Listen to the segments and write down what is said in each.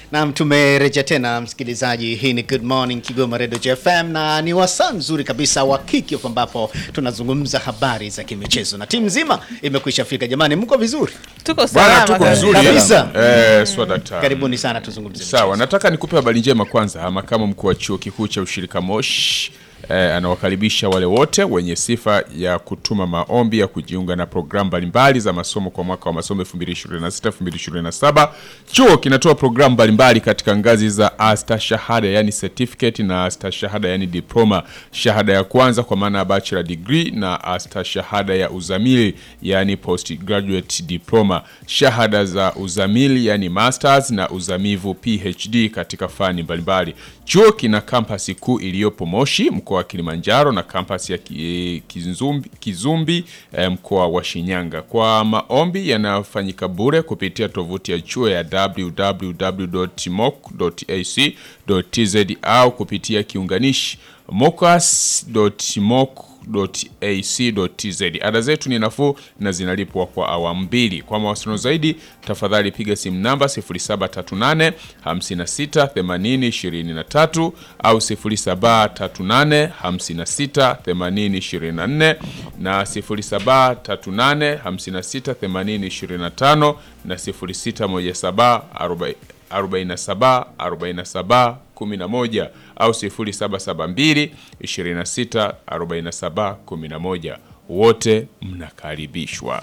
Naam, tumerejea tena msikilizaji. Hii ni Good Morning Kigoma Radio FM na ni wasaa mzuri kabisa wa kickoff ambapo tunazungumza habari za kimichezo na timu nzima imekwisha fika. Jamani, mko vizuri? Tuko Bwana, salama tuko kabisa. vizuri Kabisa. eh, swa daktari. Karibuni sana tuzungumze. Sawa, nataka nikupe habari njema kwanza. Makamu mkuu wa chuo kikuu cha ushirika Moshi eh, anawakaribisha wale wote wenye sifa ya kutuma maombi ya kujiunga na programu mbalimbali za masomo kwa mwaka wa masomo 2026-2027. Chuo kinatoa programu mbalimbali katika ngazi za astashahada yani certificate na astashahada yani diploma, shahada ya kwanza kwa maana ya bachelor degree na astashahada ya uzamili yani postgraduate diploma, shahada za uzamili yani masters na uzamivu PhD katika fani mbalimbali. Chuo kina kampasi kuu iliyopo Moshi mkoa wa Kilimanjaro na kampasi ya ki- Kizumbi, Kizumbi eh, mkoa wa Shinyanga. Kwa maombi yanayofanyika bure kupitia tovuti ya chuo ya www.moc.ac.tz au kupitia kiunganishi mocas.moc.ac.tz. Ada zetu ni nafuu na zinalipwa kwa awamu mbili. Kwa mawasiliano zaidi, tafadhali piga simu namba 0738 56 80 23 au 0738 56 80 24 na 0738 56 80 25 na 0617 40 47 47 11 au 0772 26 47 11. Wote mnakaribishwa.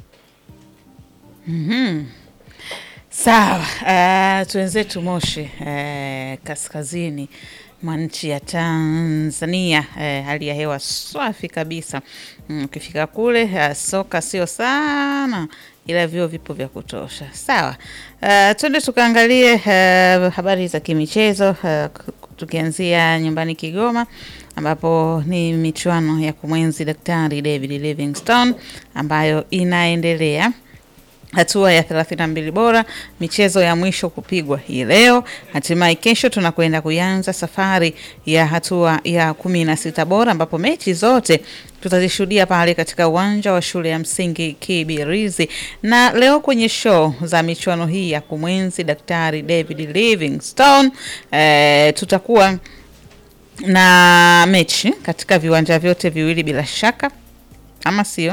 Sawa, uh, tuenzetu Moshi uh, kaskazini mwa nchi ya Tanzania. Uh, hali ya hewa safi kabisa. Mm, Ukifika kule uh, soka sio sana ila vyuo vipo vya kutosha. Sawa, uh, twende tukaangalie uh, habari za kimichezo uh, tukianzia nyumbani Kigoma ambapo ni michuano ya kumwenzi Daktari David Livingstone ambayo inaendelea hatua ya 32 bora, michezo ya mwisho kupigwa hii leo. Hatimaye kesho tunakwenda kuanza safari ya hatua ya kumi na sita bora, ambapo mechi zote tutazishuhudia pale katika uwanja wa shule ya msingi Kibirizi. Na leo kwenye show za michuano hii ya kumwenzi Daktari David Livingstone eh, tutakuwa na mechi katika viwanja vyote viwili bila shaka, ama sio?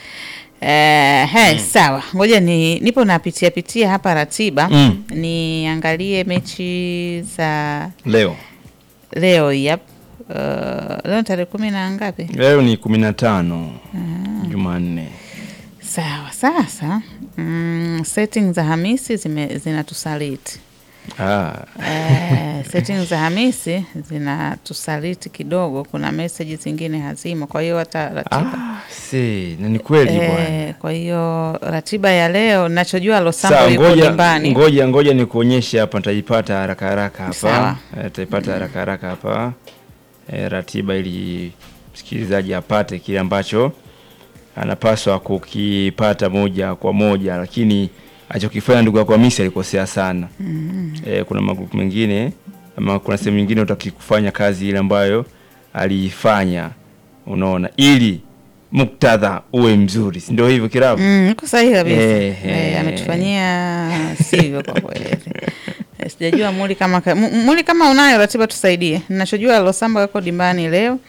Eh, he, sawa. Ngoja ni nipo napitia pitia hapa ratiba Mm. niangalie mechi za Leo leo. Yep. Uh, leo tarehe kumi na ngapi? leo ni kumi na tano Jumanne. Sawa. Sasa mm, setting za Hamisi zime zinatusaliti Ah, eh, setting za Hamisi zinatusaliti kidogo. Kuna message zingine hazimo, kwa hiyo hata ratiba ah, si na ni kweli bwana. eh, kwa hiyo ratiba ya leo nachojua Losambo Sawa, yuko ngoja nyumbani ngoja ngoja nikuonyeshe hapa, nitaipata haraka haraka hapa, Sawa. Eh, nitaipata haraka haraka hapa eh, ratiba ili msikilizaji apate kile ambacho anapaswa kukipata moja kwa moja, lakini alichokifanya ndugu yako Hamisi alikosea sana. Eh, kuna magrupu mengine ama kuna sehemu nyingine utaki kufanya kazi ile ambayo aliifanya, unaona, ili muktadha uwe mzuri, si ndio hivyo Kirabu? Mm, iko sahihi kabisa. Eh, Eh, eh. ametufanyia sivyo kwa kweli. Eh, Sijajua muli kama ka- mu- muli kama unayo ratiba tusaidie. Ninachojua Losamba yuko dimbani leo.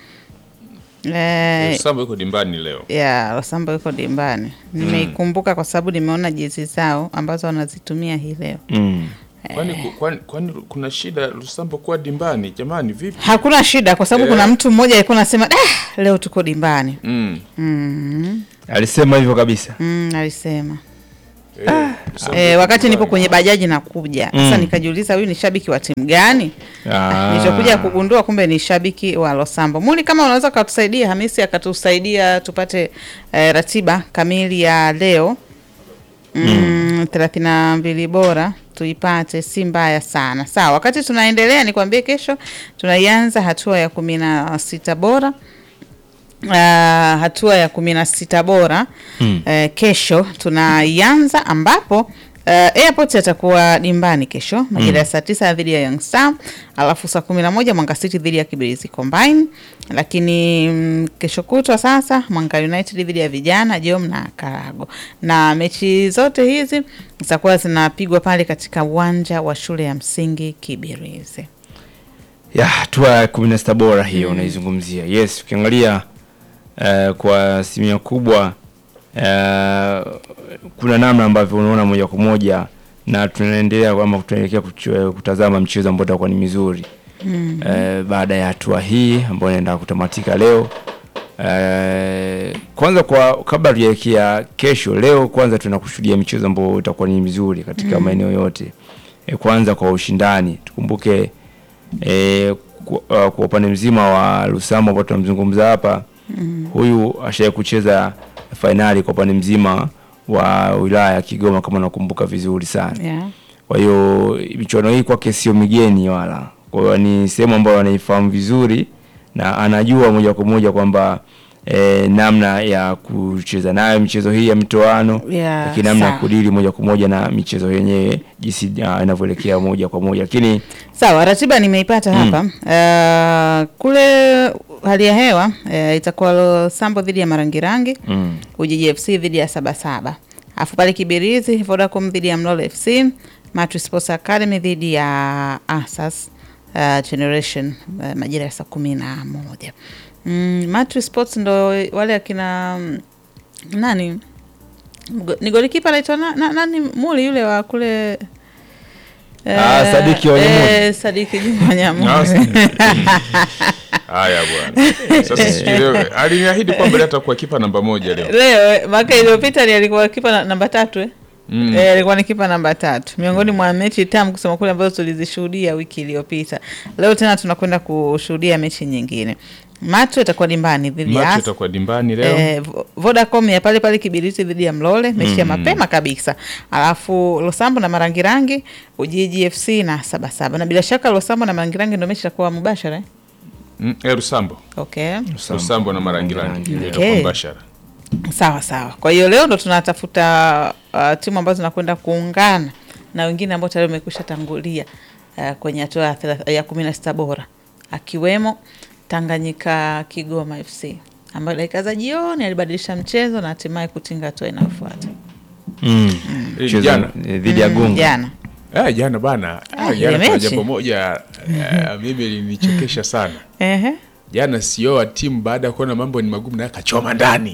Eh, Samba yuko dimbani leo. ya Losamba yuko dimbani. Nimeikumbuka kwa sababu nimeona jezi zao ambazo wanazitumia hii leo. Mm. Kwani, kwani, kwani kuna shida Lusambo kuwa dimbani? Jamani, vipi? Hakuna shida kwa sababu Eh. kuna mtu mmoja alikuwa anasema ah, leo tuko dimbani. Mm. Mm, Alisema hivyo kabisa. mm, alisema. Eh, Lusambo E, yuko wakati nipo dimbani. kwenye bajaji nakuja sasa, Mm. nikajiuliza huyu ni shabiki wa timu gani? Ah. Nilichokuja kugundua kumbe ni shabiki wa Losambo. Muli, kama unaweza ukatusaidia, Hamisi akatusaidia tupate eh, ratiba kamili ya leo mm, thelathini na mbili bora tuipate, si mbaya sana. Sawa, wakati tunaendelea, nikwambie kesho tunaianza hatua ya kumi na sita bora Uh, hatua ya kumi na sita bora Mm. eh, kesho tunaianza ambapo Airport atakuwa dimbani kesho majira ya saa tisa dhidi ya Young Star, alafu saa kumi na moja Mwanga City dhidi ya Kibirizi Combine, lakini mm, kesho kutwa sasa Mwanga United dhidi ya Vijana Jom na Karago, na mechi zote hizi zitakuwa zinapigwa pale katika uwanja wa shule ya msingi Kibirizi. ya hatua ya kumi na sita bora hiyo unaizungumzia. Yes, ukiangalia eh, kwa asilimia kubwa eh, kuna namna ambavyo unaona moja kwa moja na tunaendelea ama tunaelekea kuch- kutazama mchezo ambao utakuwa ni mizuri mm. eh, baada ya hatua hii ambayo inaenda kutamatika leo eh, kwanza kwa kabla tujaelekea kesho, leo kwanza tunakushuhudia michezo ambayo itakuwa ni mizuri katika maeneo yote eh, kwanza kwa ushindani tukumbuke e, kwa, uh, kwa upande mzima wa Lusamo ambao tunamzungumza hapa mm. huyu ashaye kucheza fainali kwa upande mzima wa wilaya ya Kigoma kama nakumbuka vizuri sana. Yeah. Kwa hiyo michuano hii kwake sio migeni wala, kwa hiyo ni sehemu ambayo anaifahamu vizuri na anajua moja kwa moja kwamba e, namna ya kucheza nayo michezo hii ya mitoano Yeah, lakini namna ya sawa. kudili moja kwa moja na michezo yenyewe jinsi uh, inavyoelekea moja kwa moja lakini Sawa, ratiba nimeipata hapa. Uh, kule hali ya hewa uh, itakuwa Losambo dhidi ya Marangirangi mm. Ujiji FC dhidi ya Sabasaba, alafu pale Kibirizi Vodacom dhidi ya Mlolo FC, Matri Sports Academy dhidi ya Asas uh, Generation uh, majira ya saa kumi na moja. Mm, Matri Sports ndo wale akina mm, nani Go- ni golikipa anaitwa na, na, nani muli yule wa kule Ah, eh, Sadiki Wanyamuli. eh, Sadiki Juma Wanyamuli. Haya bwana. Sasa sijui leo aliniahidi kwamba leo atakuwa kipa namba moja leo. leo mwaka iliyopita ni alikuwa kipa na, namba tatu eh? Mm. Eh, alikuwa ni kipa namba tatu miongoni mwa mechi tamu kusema kule ambazo tulizishuhudia wiki iliyopita. Leo tena tunakwenda kushuhudia mechi nyingine. Matu itakuwa dimbani dhidi ya Macho As- itakuwa dimbani leo. Eh, Vo- Vodacom ya pale pale Kibiriti dhidi ya Mlole mechi ya mapema kabisa, alafu Losambo na Marangirangi, Ujiji FC na Sabasaba, na bila shaka Losambo na Marangirangi ndio mechi itakuwa mubashara eh? Mm, eh, Rusambo. Okay. Rusambo na Marangirangi. Okay. Itakuwa mbashara. Sawa sawa. Kwa hiyo leo ndo tunatafuta uh, timu ambazo zinakwenda kuungana na wengine ambao tayari wamekwisha tangulia uh, kwenye hatua ya thelath- ya kumi na sita bora akiwemo Tanganyika Kigoma FC ambayo dakika za jioni alibadilisha mchezo na hatimaye kutinga hatua inayofuata mm. Eh, Mchezo, jana. eh, dhidi ya Gunga jana. Eh, jana bana. Ah, Ah, ile jana kuna mechi. jambo moja eh, mimi linichekesha sana. Ehe. Jana CEO wa timu baada ya kuona mambo ni magumu naye akachoma ndani.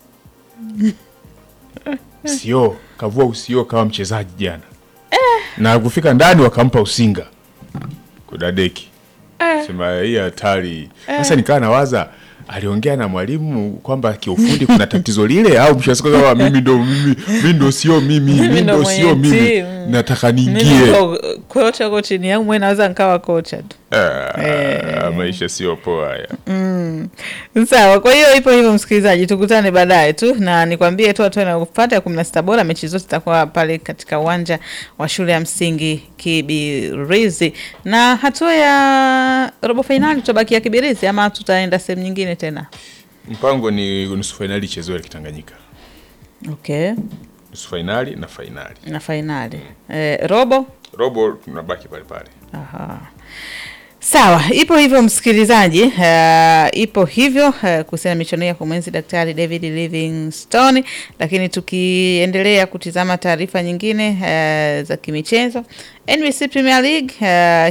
CEO kavua usio kawa mchezaji jana. Na kufika ndani wakampa usinga. Kudadeki. Sema hii hatari. Sasa nikawa nawaza aliongea na mwalimu kwamba kiufundi kuna tatizo lile au mshasika kama mimi ndo mimi mimi ndo sio mimi mimi ndo ndo sio mwenye mimi timu. nataka Mimi niingie. niko kocha uko chini yangu mwe naweza nikawa kocha tu. Ah, maisha sio poa haya. Sawa, kwa hiyo ipo hivyo, msikilizaji, tukutane baadaye tu, na nikwambie tu hatua inayofuata ya kumi na sita bora, mechi zote zitakuwa pale katika uwanja wa shule ya msingi Kibirizi, na hatua ya robo fainali tutabakia Kibirizi ama tutaenda sehemu nyingine tena? Mpango ni nusu fainali ichezewe Kitanganyika. Okay, Nusu fainali na fainali. na fainali eh, robo Robo tunabaki pale pale. Aha. Sawa, ipo hivyo msikilizaji, uh, ipo hivyo uh, kuhusiana na michuano ya kumwenzi Daktari David Livingstone, lakini tukiendelea kutizama taarifa nyingine uh, za kimichezo NBC Premier League uh,